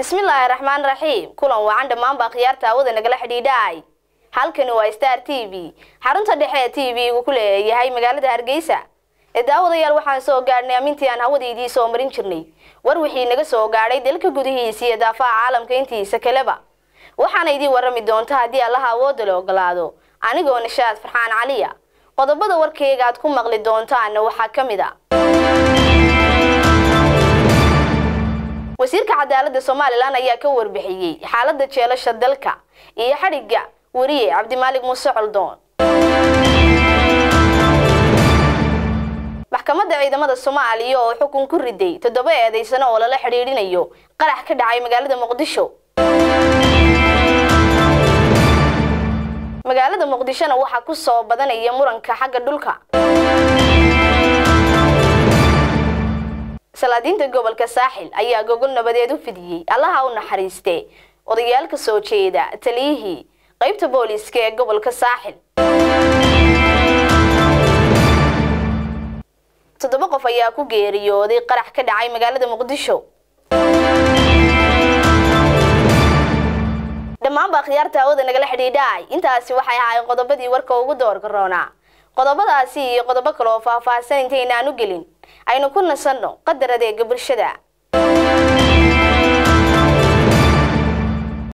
bismillaahi raxmaan raxiim kulan wacan dhammaanbaa khiyaarta hawada nagala xidhiidhaay halkani waa star t v xarunta dhexe ee t v-gu ku leeyahay magaalada hargeysa ee daawadayaal waxaan soo gaadhnay amintii aan hawadaydii soo marin jirnay war wixii naga soo gaadhay dalka gudihiisa iyo daafaha caalamka intiisa kaleba waxaana idiin warrami doonta haddii allaha awoodda la ogolaado anigoo nishaad farxaan caliya qodobada warkeyga aad ku maqli doontaana waxaa ka mid a wasiirka cadaaladda somalilan ayaa ka warbixiyey xaaladda jeelasha dalka iyo xadhigga weriye cabdimaalig muuse coldoon maxkamadda ciidamada soomaaliya oo xukun ku riday toddoba eedaysano oo lala xidhiidhinayo qarax ka dhacay magaalada muqdisho magaalada muqdishona waxaa ku soo badanaya muranka xagga dhulka salaadiinta gobolka saaxil ayaa gogol nabadeed u fidiyey allaha u naxariiste odayaal ka soo jeeda taliyihii qaybta booliiska ee gobolka saaxil toddoba qof ayaa ku geeriyooday qarax ka dhacay magaalada muqdisho dhammaanbaa khiyaarta hawada nagala xidhiidhaay intaasi waxay ahaayeen qodobadii warka ugu doorka roonaa qodobadaasi iyo qodobo kale oo faahfaahsan intaynaan u gelin aynu ku nasanno qadar adeega bulshada